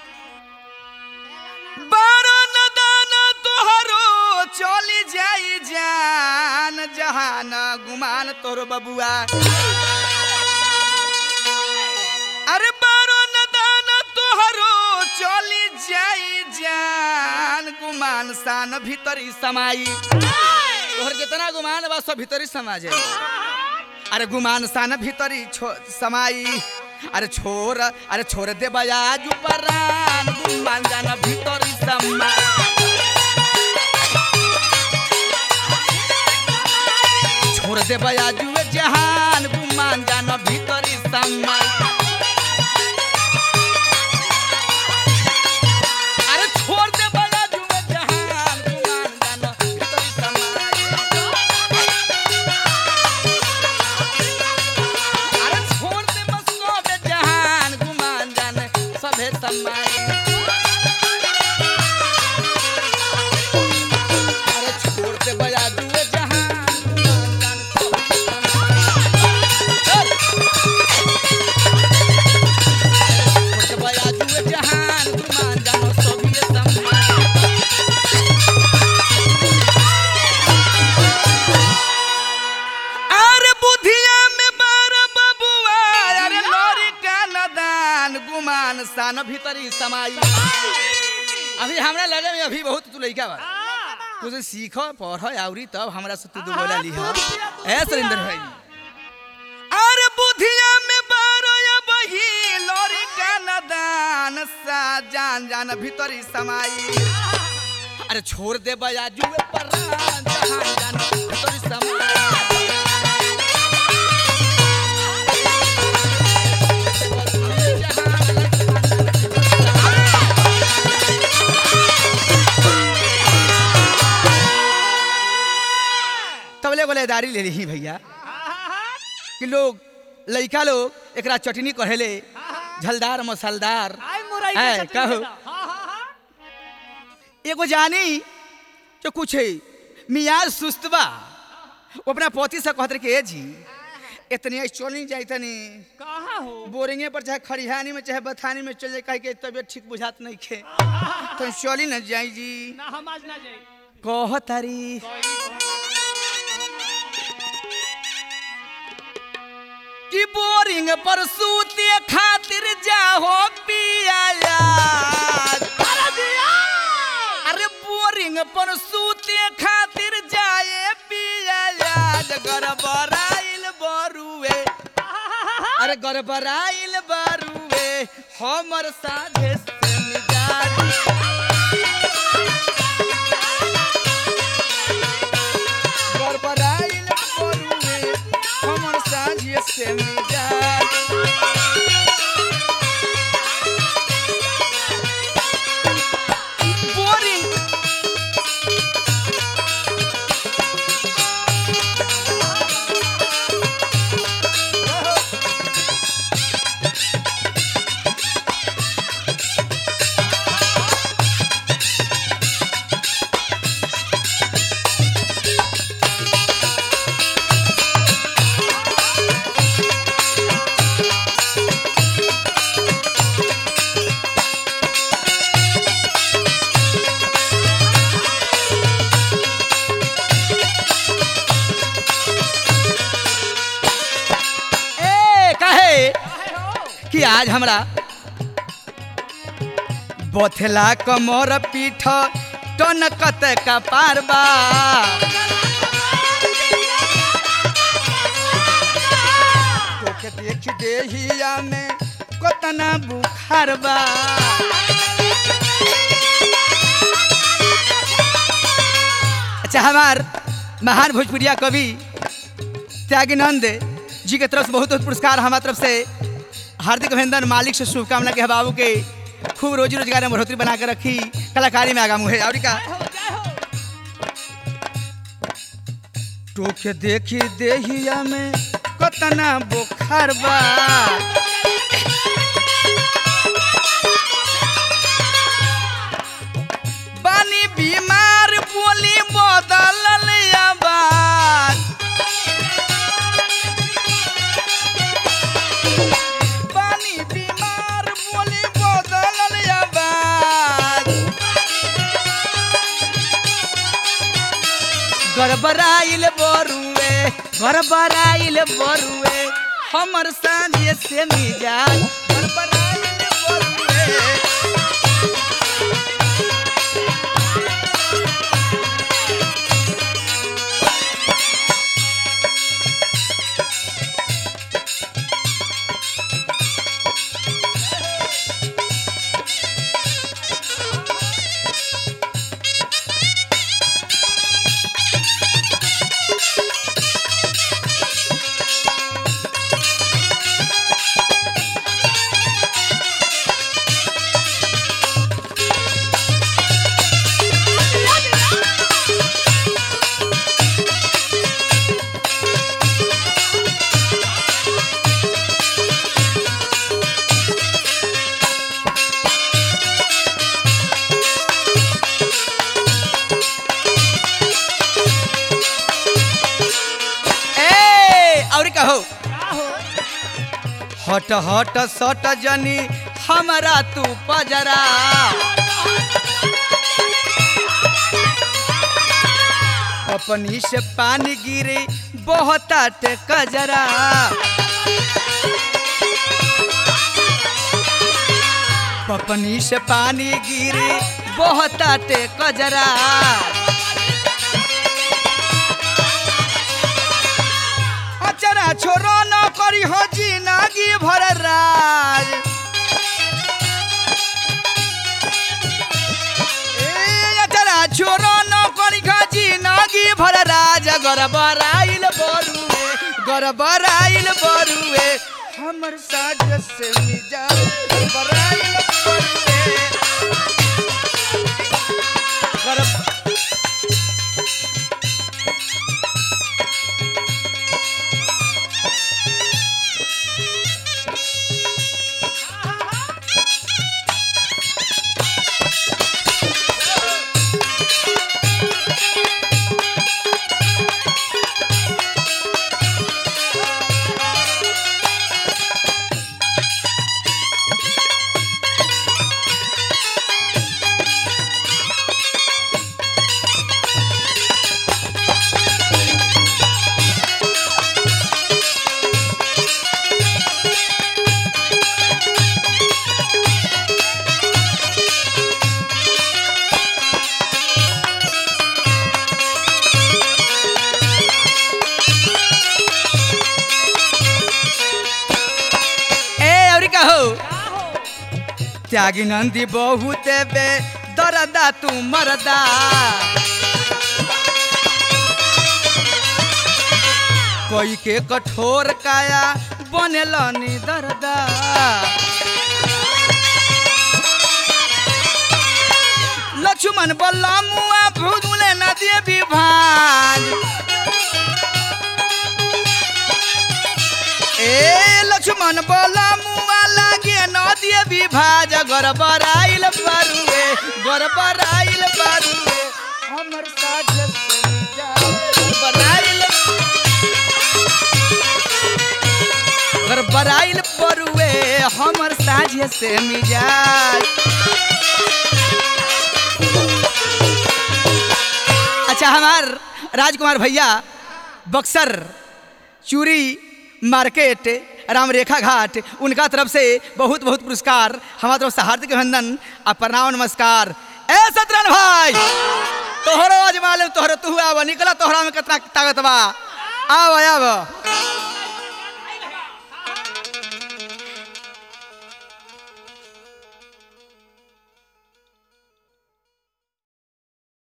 बारो नदान तोहरो चली जाई जान जहान गुमान तोहरो बबुआ अरे बारो नदान तोहरो चली जाई जान गुमान सान भीतरी समाई तोहर जितना गुमान बा सब भीतरी समा जाई अरे गुमान सान भीतरी छो समाई अरे छोर अरे छोर दे बयाज परान गुमान जाना भीतरी समाई छोड़ दे बयाजू जहान गुमान जाना भीतरी समाई अरे छोड़ दे बयाजू जहान गुमान जाना भीतरी समाई अरे छोड़ दे बस सबे जहान गुमान जाने सभे समाई अरे छोड़ दे बजा दुए जहान गुमान जाने सभे समाई। छोड़ दे बजा दुए जहान गुमान जाने सभे समाई। अरे बुधिया में बार बबुआ अरे लोरी का नदान गुमान सान भीतरी समाई अभी हमरा लगे में अभी बहुत तू लइका बा कुछ सीखो पढ़ो आउरी तब हमरा से तू दू बोला लिह ए सुरेंद्र भाई अरे बुधिया में बार बही लोरी का नदान सा जान जान भीतरी समाई अरे छोड़ दे बयाजू पर जहान जान भीतरी समाई तबले गोलेदारी ले ली भैया कि लोग लइका लोग एकरा चटनी कहेले झलदार मसालदार आई मुरई के है, चटनी कहू। देता। हाँ, हाँ, हाँ। एगो जानी जो कुछ मियाज सुस्त बा वो अपना पोती से कहत रहे कि ए जी इतनी ऐसे चल नहीं जाई तनी कहाँ हो बोरिंगे पर चाहे खरिहानी में चाहे बथानी में चल जाए कहे के तबियत ठीक बुझात नहीं खे तो चली न जाई जी ना हम आज ना जाई कह तारी कि बोरिंग पर सूते खातिर जाहो पिया अरे बोरिंग पर सूते खातिर जाए पिया गड़बड़ाइल बरुए अरे गड़बड़ाइल बरुए हमर साझे से मिजाज गड़बड़ाइल बरुए हमर साझे से मिजाज बोरिंग ए काहे कि आज हमरा बथला कमर पीठ टन कत का पारबा तोके देख देहिया में कतना बुखार बा अच्छा हमार महान भोजपुरिया कवि त्यागीनंद जी के तरफ से बहुत बहुत पुरस्कार हमारे तरफ से हार्दिक अभिनंदन मालिक से शुभकामना के बाबू के खूब रोजी रोजगार में बढ़ोतरी बना के रखी कलाकारी में आगा मुहे और का टोके देखी देहिया में कतना बुखार बा बानी बीमार बोली बदलल आवाज बानी बीमार बोली बदलल आवाज गड़बड़ाइल बरुए गड़बड़ाइल बरुए हमर सांझे से मिजाज गड़बड़ाइल बरुए ए और कहो का हो हट हट सट जनी हमरा तू पजरा अपनी से पानी गिरे बहताटे कजरा पपनी से पानी गिरे बहताटे कजरा अचरा छोरो न करी हो जिंदगी भर राज ए अचरा छोरो न करी हो जिंदगी भर राज गरबराइल बरुए गरबराइल बरुए हमर साज से मिजा गरबराइल बरुए गरब ए और कहो का हो त्यागी नंदी बहुत बे दरदा तू मरदा कोई के कठोर काया बनेलनी दरदा लक्ष्मण बल्ला मुआ भूले नदी विभाज ए लक्ष्मण बोला मुआ लागे नदी विभाज गरबराइल बरुए गरबराइल बरुए हमर साज से जा गरबराइल गरबराइल बरुए हमर साज से मिजाज अच्छा हमार राजकुमार भैया बक्सर चूरी मार्केट राम रेखा घाट उनका तरफ से बहुत बहुत पुरस्कार हमारा तरफ से हार्दिक अभिनंदन आ प्रणाम नमस्कार ए सतरन भाई तोहरो आज मालूम तोहरो तू आव निकला तोहरा में कितना ताकत बा आव आव